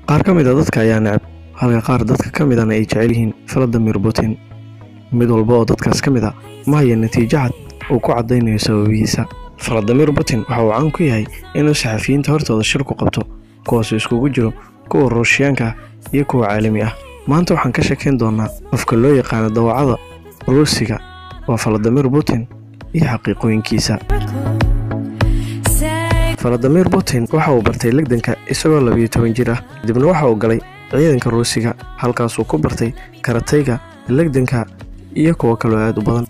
qaar ka mid a dadka ayaa necab halka qaar dadka ka midana ay jecel yihiin valadimir putin mid walba oo dadkaas ka mid a ma haya natiijo cad uu ku caddaynayo sababihiisa valadimir putin waxa uu caan ku yahay inuu saxafiyiinta hortooda shir ku qabto kuwaasoo iskugu jiro kuwa ruushiyaanka ah iyo kuwa caalami ah maanta waxaan ka sheekayn doonaa qofka loo yaqaano dawacada ruusiga waa valadimir putin iyo xaqiiqooyinkiisa valadimir putin waxa uu bartay legdanka isagoo labiyo toban jir ah kadibna waxa uu galay ciidanka ruusiga halkaasuu ku bartay karatayga legdanka iyo kuwo kaloo aad u badan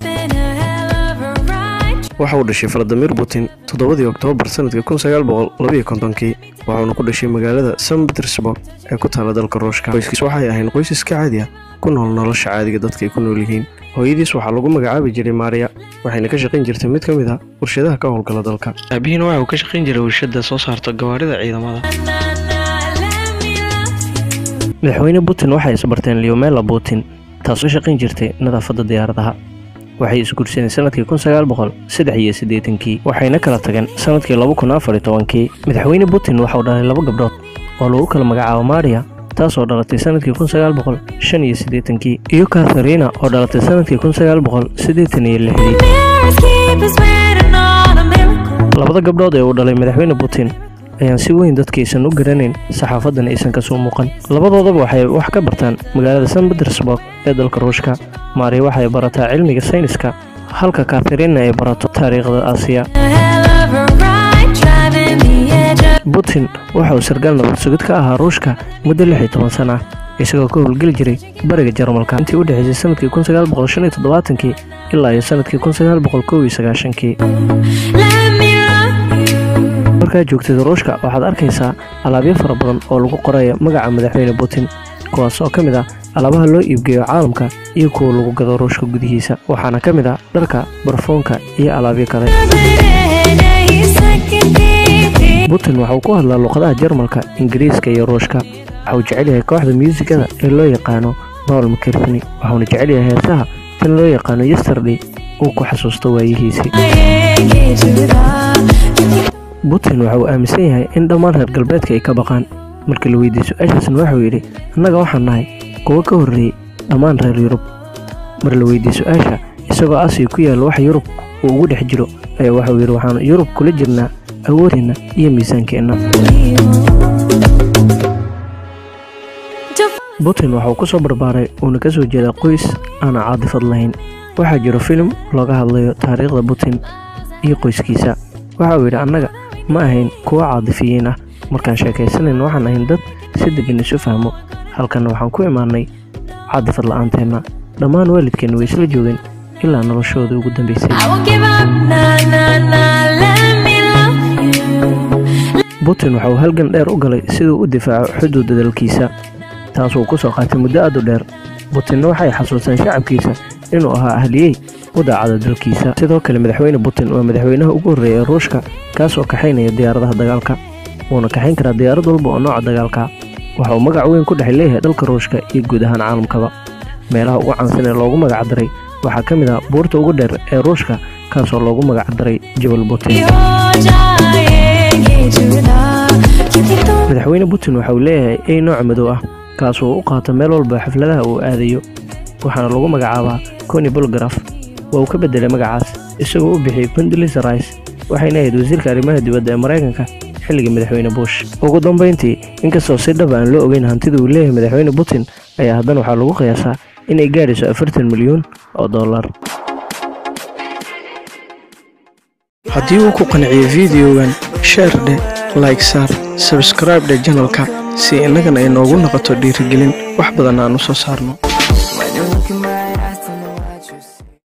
waxa uu dhashay valadimir putin toddobadii oktoobar sanadka kun sagaal boqol labiyo kontonkii waxauna ku dhashay magaalada san petersburg ee ku taala dalka ruushka qoyskiis waxay ahayn qoys iska caadi ah ku nool nolosha caadiga dadka ay ku nool yihiin hooyadiis waxaa lagu magacaabi jiray maariya waxayna ka shaqayn jirtay mid ka mid ah warshadaha ka howlgala dalka aabihiina waxa uu ka shaqayn jiray warshada soo saarta gawaarida ciidamada madaxweyne putin waxay isbarteen leomela putin taasoo shaqayn jirtay nadaafadda diyaaradaha waxay isguursadeen sanadkii kun sagaal boqol saddex iyo siddeetankii waxayna kala tageen sanadkii laba kun afar iyo tobankii madaxweyne putin waxauu dhalay laba gabdhood oo lagu kala magacaabo maariya taasoo dhalatay sanadkii kun sagaal boqol shan iyo siddeetankii iyo katharina oo dhalatay sanadkii kun sagaal boqol siddeetan iyo lixdii labada gabdhood ee uu dhalay madaxweyne putin ayaan si weyn dadkaysan u garanayn saxaafadan aysan kasoo muuqan labadoodaba waxay wax ka bartaan magaalada san petersburg ee dalka ruushka maariya waxay barataa cilmiga sayniska halka katharina ay barato taariikhda aasiya putin waxa uu sargaal nabad sugid ka ahaa ruushka muddo lix iyo toban sana ah isagoo ka howlgeli jiray bariga jarmalka intii u dhexaysay sanadkii kun sagaal boqol shan iyo toddobaatankii ilaa iyo sanadkii kun sagaal boqol kow iyo sagaashankii markaa joogtid ruushka waxaad arkaysaa alaabyo fara badan oo lagu qoraya magaca madaxweyne putin kuwaas oo ka mid ah alaabaha loo iibgeeyo caalamka iyo kuwa lagu gado ruushka gudihiisa waxaana ka mid ah dharka barfoonka iyo alaabyo kale putin waxa uu ku hadlaa luqadaha jarmalka ingiriiska iyo ruushka waxa uu jecel yahay kooxda muusikada ee loo yaqaano paul makerfini waxauna jecel yahay heesaha tan loo yaqaano yesterday uu ku xasuusto waayihiisii putin waxa uu aaminsan yahay in dhammaan reer galbeedka ay ka baqaan markii la weydiiyey su-aashaasna waxauu yidhi annaga waxaan nahay kuwo ka horreeyey dhammaan reer yurub mar la weydiiyey su-aasha isagoo asiya ku yaalla wax yurub uu ugu dhex jiro ayaa waxauu yidhi waxaan yurub kula jirnaa awoodeenna iyo miisaankeenna putin waxa uu ku soo barbaaray uuna ka soo jeedaa qoys aana caadifad lahayn waxaa jiro filim looga hadlayo taariikhda putin iyo qoyskiisa waxa uu yidhi annaga ma ahayn kuwo caadifiyiin ah markaan sheekaysanayn waxaan ahayn dad si degan isu fahmo halkanna waxaan ku imaanay caadifad la'aanteenna dhammaan waalidkeenna way isla joogeen ilaa noloshooda ugu dambaysay putin waxa uu halgan dheer u galay siduu u difaaco xuduudda dalkiisa taasuu ku soo qaatay muddo aad u dheer putinna waxay xasuusteen shacabkiisa inuu ahaa ahliyey u daacada dalkiisa sidoo kale madaxweyne putin waa madaxweynaha ugu horreeya ee ruushka kaas oo kaxaynaya diyaaradaha dagaalka wuuna kaxayn karaa diyaarad walba oo nooca dagaalka waxa uu magac weyn ku dhex leeyahay dalka ruushka iyo guud ahaan caalamkaba meelaha ugu caansan ee loogu magacdaray waxaa ka mid ah buurta ugu dheer ee ruushka kaasoo loogu magacdaray jabal putin madaxweyne putin waxa uu leeyahay ey nooc madow ah kaasoo u qaato meel walba xafladaha uu aadayo waxaana lagu magacaabaa coni bolgraf waa uu ka beddelay magacaas isagoo u bixiyey condolis rice waxayna ahayd wasiirka arrimaha dibadda ee maraykanka xilligii madaxweyne bush ugu dambayntii inkastoo si dhab aan loo ogeyn hantida uu leeyahay madaxweyne putin ayaa haddana waxaa lagu qiyaasaa inay gaadhayso afartan milyuun oo dollar haddii uu ku qanciyo fideogan sheer dheh like saar sabskraib dheh janalka si innagana ay noogu noqoto dhiirigelin wax badan aan u soo saarno